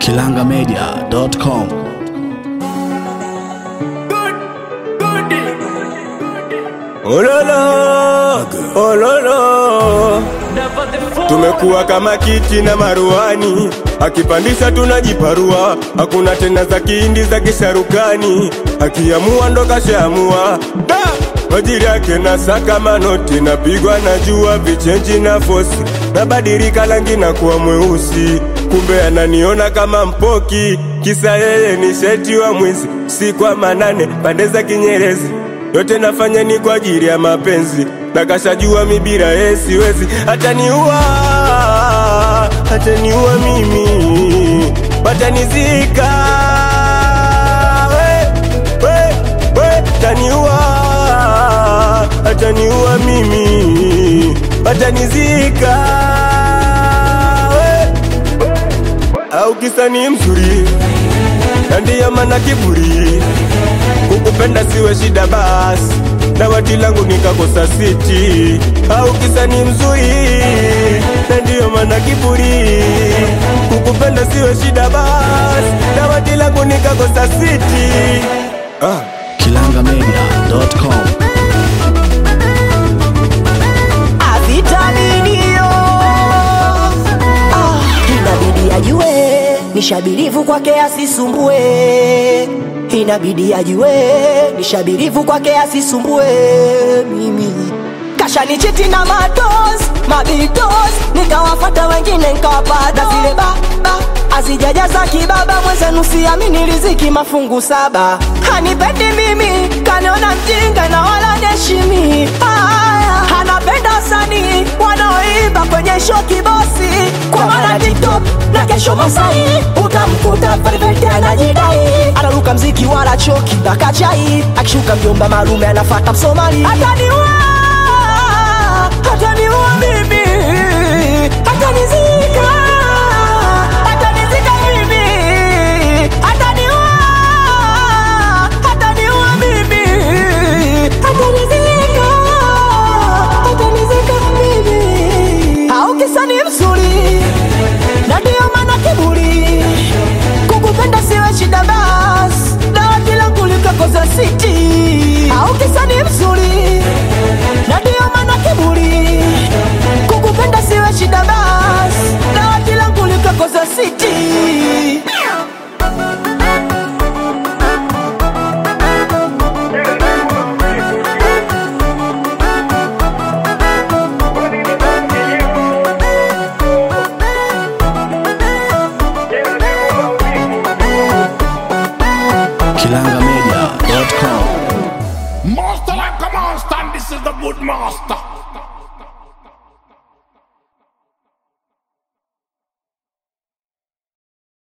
kilangamedia.com. Ololo, ololo, tumekuwa kama kiti na maruani, akipandisha tunajiparua, hakuna tena za kihindi za kisharukani, akiamua ndo kashaamua da majiri yake na saka manoti, napigwa na jua vichenji na fosi, nabadilika rangi na kuwa mweusi, kumbe ananiona kama mpoki, kisa yeye ni sheti wa mwizi, si kwa manane pande za Kinyerezi yote nafanya ni kwa ajili ya mapenzi, na kashajua mi bila yeye siwezi. Ataniua, ataniua mimi, watanizika we, we, we, ataniua, ataniua mimi, watanizika we, au kisa ni mzuri na ndiyo maana kiburi kukupenda siwe shida basi na wati langu nikakosa siti au kisa ni mzuri na ndiyo maana kiburi kukupenda siwe shida basi na wati langu nikakosa siti ah. kilangamedia.com. avitaminio ah, inabidi ajue nishabirivu kwake asisumbue inabidi ajue nishabirivu kwake asisumbue mimi kashanichiti na matos mabitos nikawafata wengine nkawapata zile baba azijajaza kibaba mwenzenu siamini riziki mafungu saba hanipendi mimi kaniona mjinga na wala neshimi Aya, anapenda wasanii wanaoimba kwenye show kibosi kwa maana tiktok na kesho masai utamkuta perfect anajidai anaruka mziki wala choki na kachai akishuka mjomba malume anafata msomali ataniua ataniua mimi atanizika atanizika mimi ataniua ataniua mimi atanizika atanizika mimi au kisa ni mzuri na ndiyo maana kiburi kukupenda siwe shida bas dawa kila kulikakoza siti au kisa ni mzuri na ndiyo maana kiburi kukupenda siwe shida bas dawa kila kulikakoza siti kilangamedia.com. Master like a monster, and this is the good master.